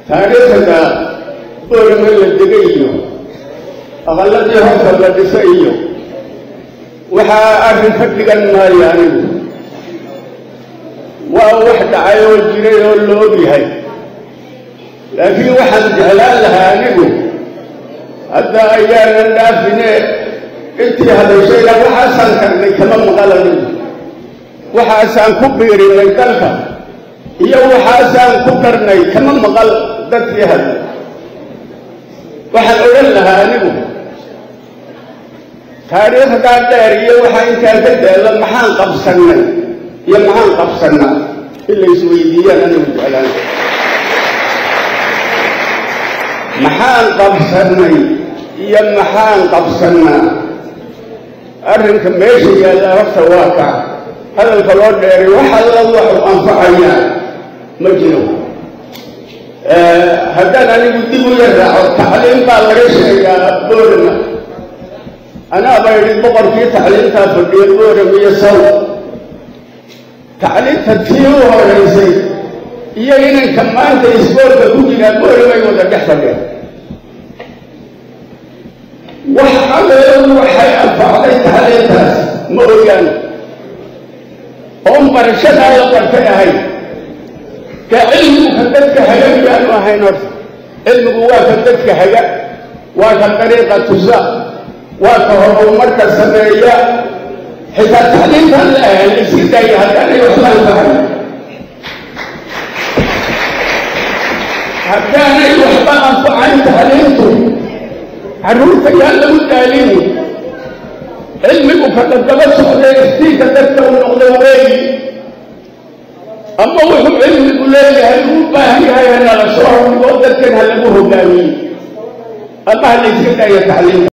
taariikhda boorama la dega iyo aqalladii horta la dhisa iyo waxaa arrin ka dhigan maayo anigu waa wax dhacay oo jiray oo la og yahay laakiin waxaan jeclaan lahaa anigu hadda ayaanan dhaafine intii hadashayna waxaasaan karnay kama maqal anigu waxaasaan ku biirinay dalka iyo waxaasaan ku darnay kama maqal dadkii hadlay waxaan odhan lahaa anigu taariikhdaa dheer iyo waxaa intaa ka daalla maxaan qabsannay iyo maxaan qabsannaa in la isweydiiyaan anigu jeclaan maxaan qabsannay iyo maxaan qabsannaa arrinka meesha yaalla horta waa ka hadalka loo dheeray wax alla waxu anfacayaa ma jiro haddaan anigu dib u yaraaco tacliim baa laga sheegaa boorama anaaba idhi boqorkii tacliimtaa fadhiya booram iyo saw tacliimta tii u horaysay iyo inanka maanta isboorka ku jiraa booramay wada dhex fadheen wax adeeru waxay anfacday tacliintaas ma ogaan oon barashadaa la bartay ahayn ka cilmigu ka dadka haga miyaanu ahayn horta cilmigu waa ka dadka haga waa ka dariiqa tusa waa ka horumarka sameeya xitaa tacliintan la ahan iska daaya haddaanay waxba anfacayn haddaanay waxba anfacayn tacliintu carruurta yaa lagu daalini cilmigu ka dadaba socday iftiinka dadka u noqda weeyi ama wuxuu cilmigu leeyahay uu baahan yahay hanala soo hordhigo dadkan ha lagu hogaamiye ama ha la iska daaya tacliimta